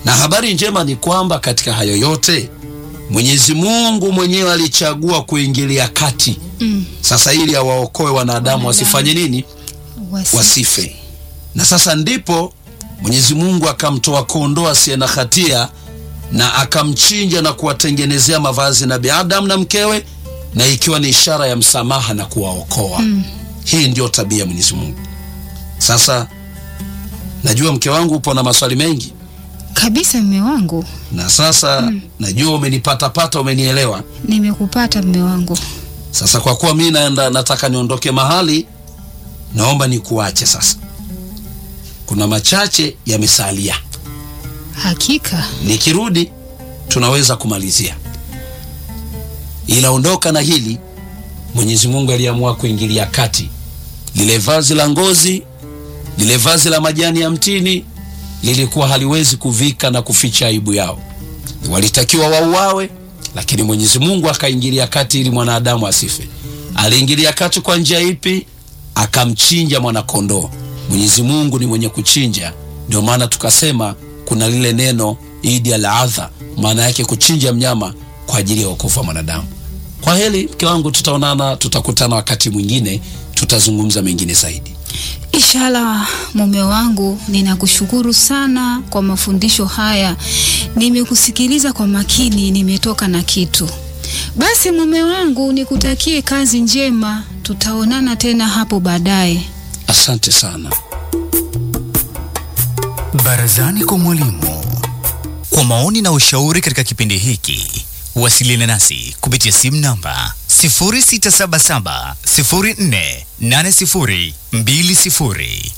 Na habari njema ni kwamba katika hayo yote Mwenyezi Mungu mwenyewe alichagua kuingilia kati Mm. sasa, ili awaokoe wanadamu wasifanye nini? Wasi. Wasife. Na sasa ndipo Mwenyezi Mungu akamtoa kondoo asiye na hatia na akamchinja na kuwatengenezea mavazi Nabii Adam na mkewe, na ikiwa ni ishara ya msamaha na kuwaokoa. Hii ndio tabia ya Mwenyezi Mungu. Sasa najua mke wangu upo na maswali mengi, Kabisa mme wangu, na sasa najua umenipatapata, umenielewa. nimekupata mme wangu. Sasa kwa kuwa mi naenda, nataka niondoke mahali, naomba nikuache sasa. Kuna machache yamesalia, Hakika nikirudi tunaweza kumalizia, ila ondoka na hili. Mwenyezi Mungu aliamua kuingilia kati. Lile vazi la ngozi, lile vazi la majani ya mtini lilikuwa haliwezi kuvika na kuficha aibu yao. Walitakiwa wauawe, lakini Mwenyezi Mungu akaingilia kati ili mwanadamu asife. Aliingilia kati kwa njia ipi? Akamchinja mwanakondoo. Mwenyezi Mungu ni mwenye kuchinja, ndio maana tukasema kuna lile neno Idi al-Adha, maana yake kuchinja mnyama kwa ajili ya wokovu wa mwanadamu. Kwa heri mke wangu, tutaonana, tutakutana wakati mwingine, tutazungumza mengine zaidi. Inshallah mume wangu, ninakushukuru sana kwa mafundisho haya. Nimekusikiliza kwa makini, nimetoka na kitu. Basi mume wangu, nikutakie kazi njema, tutaonana tena hapo baadaye. Asante sana. Barazani kwa mwalimu. Kwa maoni na ushauri katika kipindi hiki, wasiliana nasi kupitia simu namba 0677 048020